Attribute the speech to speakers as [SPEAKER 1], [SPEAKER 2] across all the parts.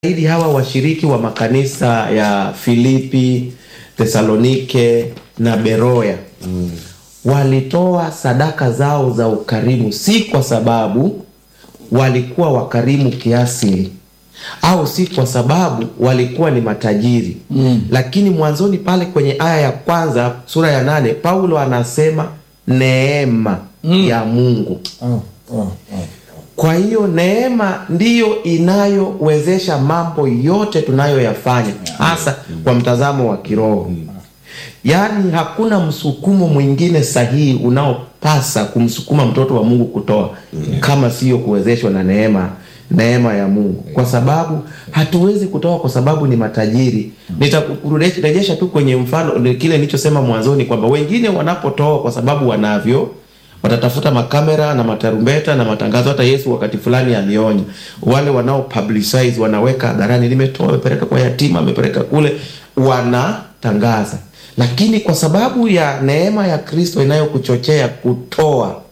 [SPEAKER 1] ili hawa washiriki wa makanisa ya Filipi, Tesalonike na Beroya mm. walitoa sadaka zao za ukarimu, si kwa sababu walikuwa wakarimu kiasili au si kwa sababu walikuwa ni matajiri mm. Lakini mwanzoni pale kwenye aya ya kwanza sura ya nane Paulo anasema neema mm. ya Mungu
[SPEAKER 2] Oh, oh, oh.
[SPEAKER 1] kwa hiyo neema ndiyo inayowezesha mambo yote tunayoyafanya hasa kwa mtazamo wa kiroho. Yaani hakuna msukumo mwingine sahihi unaopasa kumsukuma mtoto wa Mungu kutoa kama siyo kuwezeshwa na neema neema ya Mungu, kwa sababu hatuwezi kutoa kwa sababu ni matajiri. Nitakurejesha tu kwenye mfano kile nilichosema mwanzoni kwamba wengine wanapotoa kwa sababu wanavyo watatafuta makamera na matarumbeta na matangazo. Hata Yesu wakati fulani alionya wale wanao publicize, wanaweka hadharani, nimetoa, amepeleka kwa yatima, amepeleka kule, wanatangaza. Lakini kwa sababu ya neema ya Kristo inayokuchochea kutoa,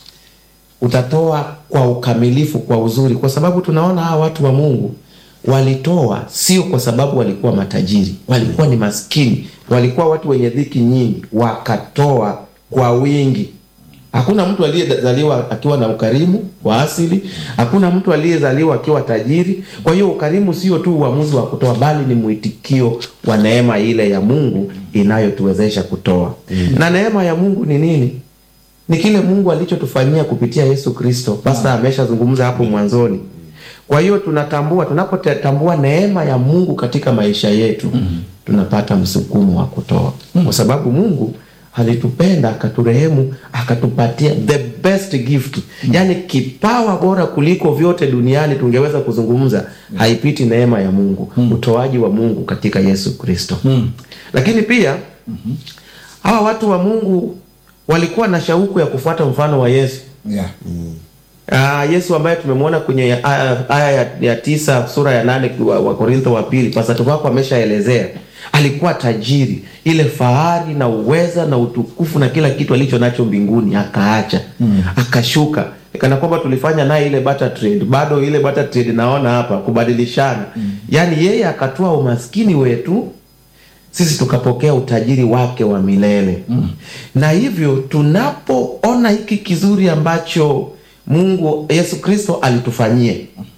[SPEAKER 1] utatoa kwa ukamilifu, kwa uzuri, kwa sababu tunaona hawa watu wa Mungu walitoa sio kwa sababu walikuwa matajiri, walikuwa ni maskini, walikuwa watu wenye dhiki nyingi, wakatoa kwa wingi. Hakuna mtu aliyezaliwa akiwa na ukarimu wa asili. Hakuna mtu aliyezaliwa akiwa tajiri. Kwa hiyo ukarimu sio tu uamuzi wa kutoa, bali ni mwitikio wa neema ile ya Mungu inayotuwezesha kutoa. Mm. Na neema ya Mungu ni nini? Ni kile Mungu alichotufanyia kupitia Yesu Kristo. Pasta ameshazungumza hapo mwanzoni. Kwa hiyo tunatambua, tunapotambua neema ya Mungu katika maisha yetu, mm. tunapata msukumo wa kutoa, kwa sababu Mungu alitupenda akaturehemu, akatupatia the best gift mm. Yaani kipawa bora kuliko vyote duniani tungeweza kuzungumza mm. haipiti neema ya Mungu mm. utoaji wa Mungu katika Yesu Kristo mm. Lakini pia mm -hmm. hawa watu wa Mungu walikuwa na shauku ya kufuata mfano wa Yesu
[SPEAKER 2] Yeah.
[SPEAKER 1] mm. Uh, Yesu ambaye tumemwona kwenye aya, aya ya, ya tisa sura ya nane wa, wa Korintho wa pili, pastor wako ameshaelezea alikuwa tajiri, ile fahari na uweza na utukufu na kila kitu alicho nacho mbinguni akaacha, mm. akashuka kana kwamba tulifanya naye ile barter trade, bado ile barter trade naona hapa kubadilishana mm. Yaani yeye akatoa umaskini wetu sisi tukapokea utajiri wake wa milele mm. Na hivyo tunapoona hiki kizuri ambacho Mungu Yesu Kristo alitufanyia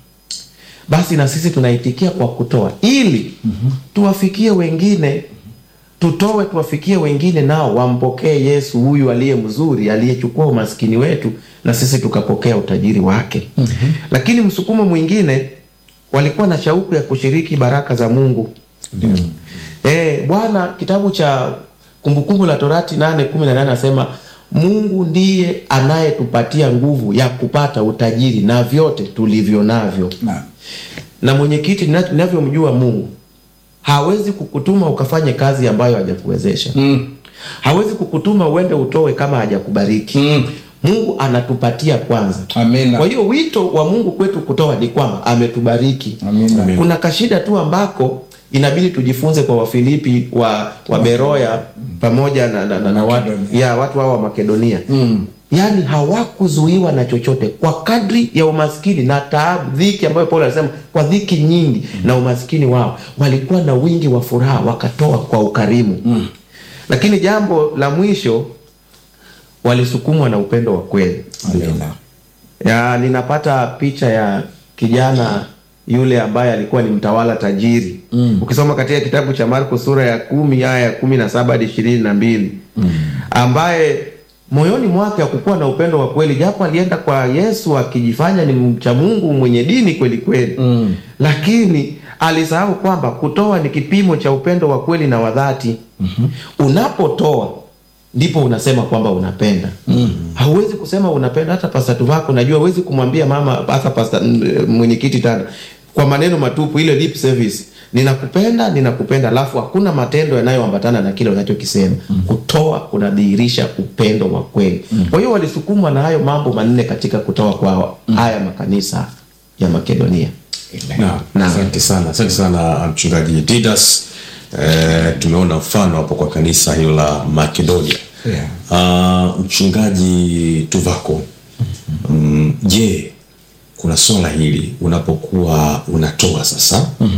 [SPEAKER 1] basi na sisi tunaitikia kwa kutoa ili mm -hmm. tuwafikie wengine, tutoe tuwafikie wengine, nao wampokee Yesu huyu aliye mzuri, aliyechukua umaskini wetu na sisi tukapokea utajiri wake mm -hmm. Lakini msukumo mwingine, walikuwa na shauku ya kushiriki baraka za Mungu mm -hmm. E, Bwana kitabu cha Kumbukumbu la Torati nane kumi na nane anasema Mungu ndiye anayetupatia nguvu ya kupata utajiri na vyote tulivyo navyo
[SPEAKER 2] na,
[SPEAKER 1] na mwenyekiti, ninavyomjua Mungu hawezi kukutuma ukafanye kazi ambayo hajakuwezesha mm. hawezi kukutuma uende utoe kama hajakubariki mm. Mungu anatupatia kwanza.
[SPEAKER 2] Amina.
[SPEAKER 1] Kwa hiyo wito wa Mungu kwetu kutoa ni kwamba ametubariki.
[SPEAKER 2] Amina.
[SPEAKER 1] Kuna kashida tu ambako inabidi tujifunze kwa Wafilipi wa, wa Beroya pamoja na, na, na, na watu, ya watu hao wa Makedonia mm. Yaani hawakuzuiwa na chochote kwa kadri ya umaskini na taabu, dhiki ambayo Paulo anasema kwa dhiki nyingi mm. na umaskini wao walikuwa na wingi wa furaha, wakatoa kwa ukarimu mm. Lakini jambo la mwisho walisukumwa na upendo wa kweli.
[SPEAKER 2] Amina.
[SPEAKER 1] Ya, ninapata picha ya kijana yule ambaye alikuwa ni mtawala tajiri mm. Ukisoma katika kitabu cha Marko sura ya kumi aya ya kumi na saba hadi ishirini na mbili mm. ambaye moyoni mwake hakukuwa na upendo wa kweli, japo alienda kwa Yesu akijifanya ni mcha Mungu mwenye dini kweli kweli mm. lakini alisahau kwamba kutoa ni kipimo cha upendo wa kweli na wa dhati mm -hmm. Unapotoa ndipo unasema kwamba unapenda mm. Hauwezi kusema unapenda hata pasatu wako, najua huwezi kumwambia mama hata pasta mwenyekiti tena kwa maneno matupu, ile lip service, ninakupenda ninakupenda, alafu hakuna matendo yanayoambatana na kile unachokisema mm. Kutoa kunadhihirisha upendo wa kweli mm. Kwa hiyo walisukumwa na hayo mambo manne katika kutoa kwa mm. haya makanisa ya Makedonia.
[SPEAKER 3] Na, asante sana, asante sana mchungaji Didas. Eh, tumeona mfano hapo kwa kanisa hilo la Makedonia.
[SPEAKER 2] Yeah.
[SPEAKER 3] Uh, mchungaji Tuvako, mm, je, kuna swala hili unapokuwa unatoa sasa